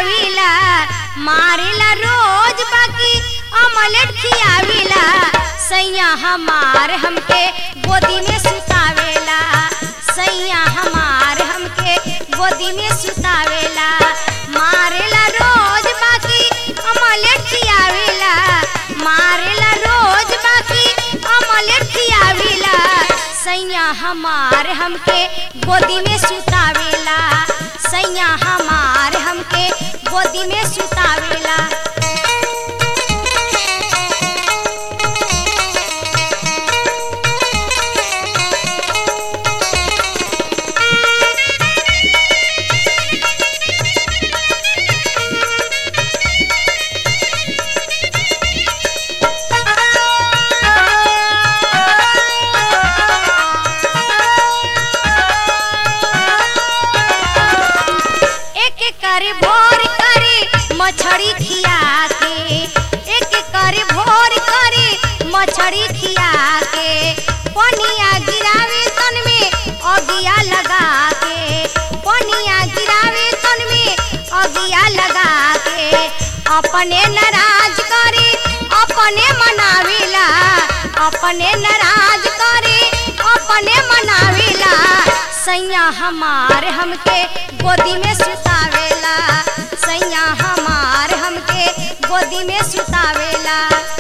खियाविला मारेला रोज बाकी अमलेट खियाविला सैया हमार हमके गोदी में सुतावेला सैया हमार हमके गोदी में सुतावेला मारेला रोज बाकी अमलेट खियावेला मारेला रोज बाकी अमलेट खियावेला सैया हमार हमके गोदी में सुतावेला सैया हमार हमके गोदी में सुतावेला एक कर भोर करे मछरी खिया के एक कर भोर करे मछरी खिया के पनिया गिरावे तन में अगिया लगा के पनिया गिरावे तन में अगिया लगा के अपने नाराज करे अपने मनावेला अपने नाराज करे अपने मनावेला सैया हमार हमके गोदी में सुतावेला सैया हमार हमके गोदी में सुतावेला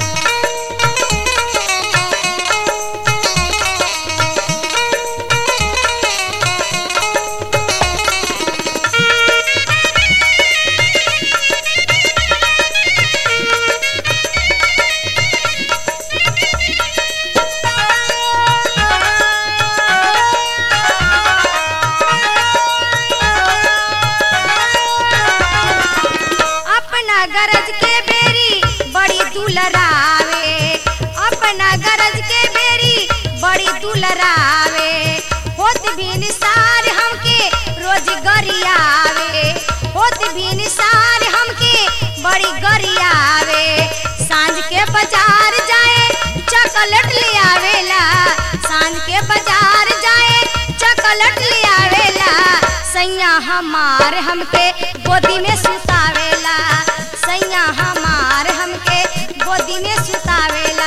अपना गरज के बेरी बड़ी दुलरावे अपना गरज के बेरी बड़ी दुलरावे होत भी निसार हमके रोज गरियावे होत भी निसार हमके बड़ी गरियावे सांझ के बाजार जाए चॉकलेट ले आवेला सांझ के बाजार जाए चॉकलेट ले आवेला सैया हमार हमके गोदी में सुतावेला सैया हमार हमके गोदी में सुतावेला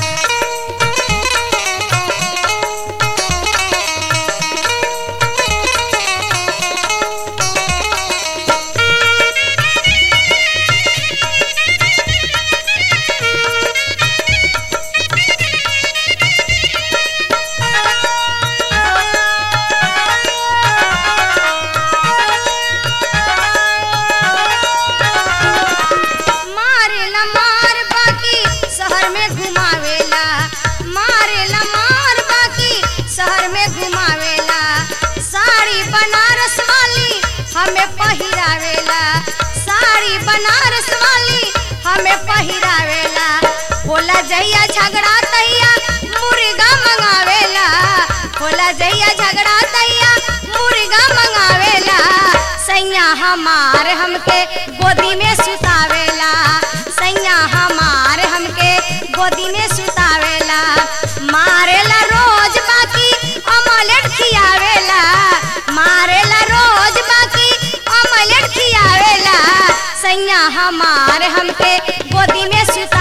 मारेला मार बाकी शहर में घुमावेला मारेला मार बाकी शहर में घुमावेला साड़ी बनारस वाली हमें पहिरावेला साड़ी बनारस वाली हमें पहिरावेला होला जइया झगड़ा तैया मुर्गा मंगावेला होला जइया झगड़ा तैया मुर्गा मंगावेला सैया हमार हमके गोदी में सुतावेला सैया हमार हमके गोदी में सुतावेला मारेला रोज बाकी अमलेट खियावेला मारेला रोज बाकी अमलेट खियावेला सैया हमार हमके गोदी में सुता